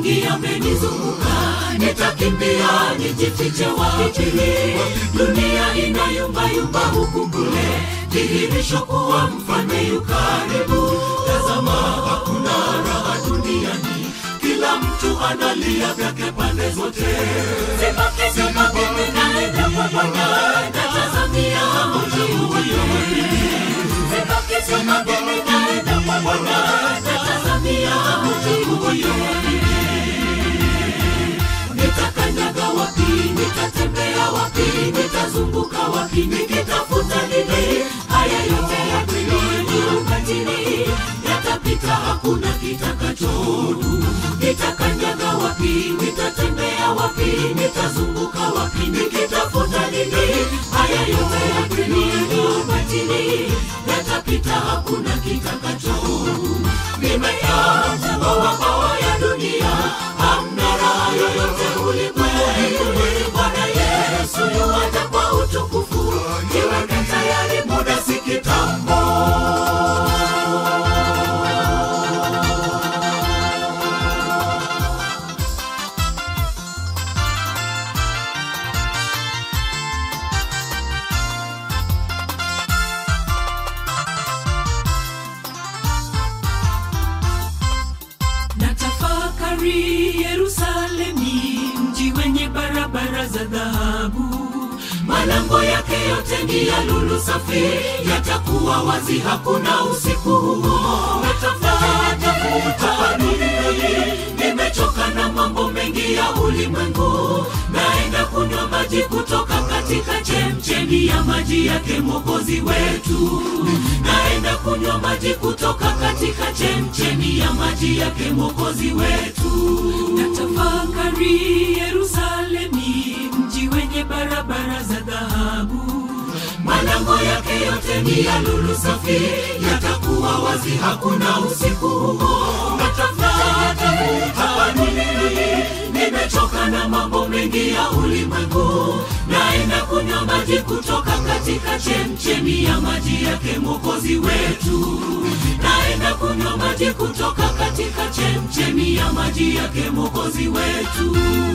mengi yamenizunguka nitakimbia nijifiche wapi dunia inayumbayumba huku kule dhihirisho kuwa mfalme yu karibu tazama hakuna raha duniani kila mtu analia vyake pande zote sibaki sibaki ninaenda kwa bwana natazamia mji huyo sibaki sibaki ninaenda kwa bwana natazamia mji huyo nitakanyaga wapi nitatembea wapi nitazunguka wapi nikitafuta nini haya yote ya dunia ukatili yatapita hakuna kitakachodu nitakanyaga wapi nitatembea wapi nitazunguka wapi nikitafuta nini haya yote ya dunia ukatili yatapita hakuna kitakachodu nimeyaacha mawabawa ya dunia hamna raha yoyote ulimwengu bwana yesu yuwaja kwa utukufu jiweke tayari muda si kitambo natafakari yerusalemi mji wenye barabara za dhahabu malango yake yote ni ya lulu safi yatakuwa wazi hakuna usiku huo natafatafuta duniani nimechoka na mambo mengi ya ulimwengu naenda kunywa maji kutoka katika chemchemi ya maji yake mwokozi wetu naenda kunywa maji kutoka katika chemchemi ya maji yake mwokozi wetu natafakari yerusalemi mji wenye barabara za dhahabu malango yake yote ni ya lulu safi yatakuwa wazi hakuna usiku huo natafuta hapa duniani nimechoka na mambo mengi ya ulimwengu naenda kunywa maji kutoka katika chemchemi ya maji yake mwokozi wetu naenda kunywa maji kutoka katika chemchemi ya maji yake mwokozi wetu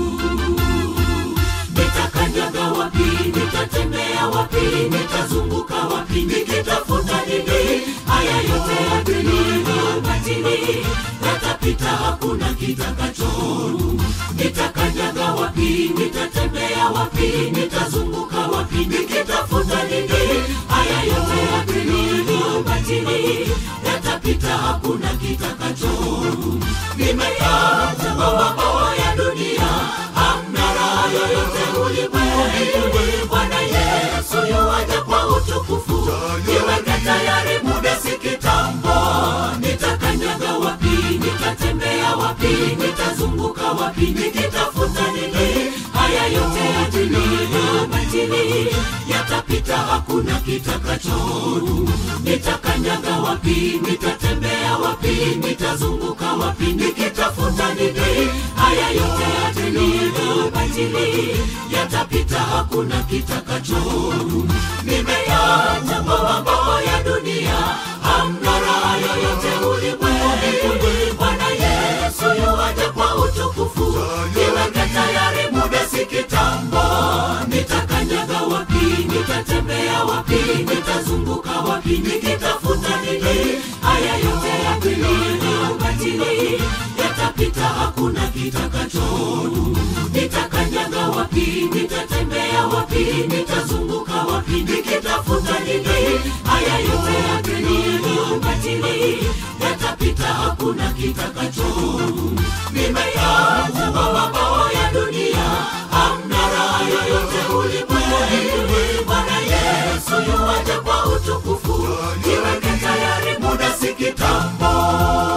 nitakanyaga wapi nitatembea wapi nitazunguka wapi nikitafuta nini haya yote ya dunia batili yatapita hakuna kitakachodu nitakanyaga wapi nitatembea wapi nitazunguka wapi nikitafuta nini haya yote ya dunia batili yatapita hakuna kitakachodu nimeyaacha mawabawa ya dunia hamna raha yoyote ulimwengu bwana yesu yuwaja kwa utukufu jiweke tayari muda si kitambo nitakanyaga wapi nitatembea wapi nitazunguka wapi nikitafuta nini haya yote ya dunia batili yatapita hakuna kitakachodu nitakanyaga wapi nitatembea wapi nitazunguka wapi nikitafuta nini haya yote ya dunia batili yatapita hakuna kitakachodu nimeyaacha mambo ya dunia hamna raha yoyote ulimwengu bwana yesu yuwaja kwa utukufu jiweke tayari muda si kitambo nitakanyaga wapi nitatembea wapi nitazunguka wapi nikitafuta nini haya yote ya dunia batili yatapita hakuna kitakachodu nitakanyaga wapi nitatembea wapi nitazunguka wapi nikitafuta nini haya yote ya dunia batili yatapita hakuna kitakachodu nimeyaacha mambo ya dunia hamna raha yoyote ulimwengu bwana yesu yuwaja kwa utukufu jiweke tayari muda si kitambo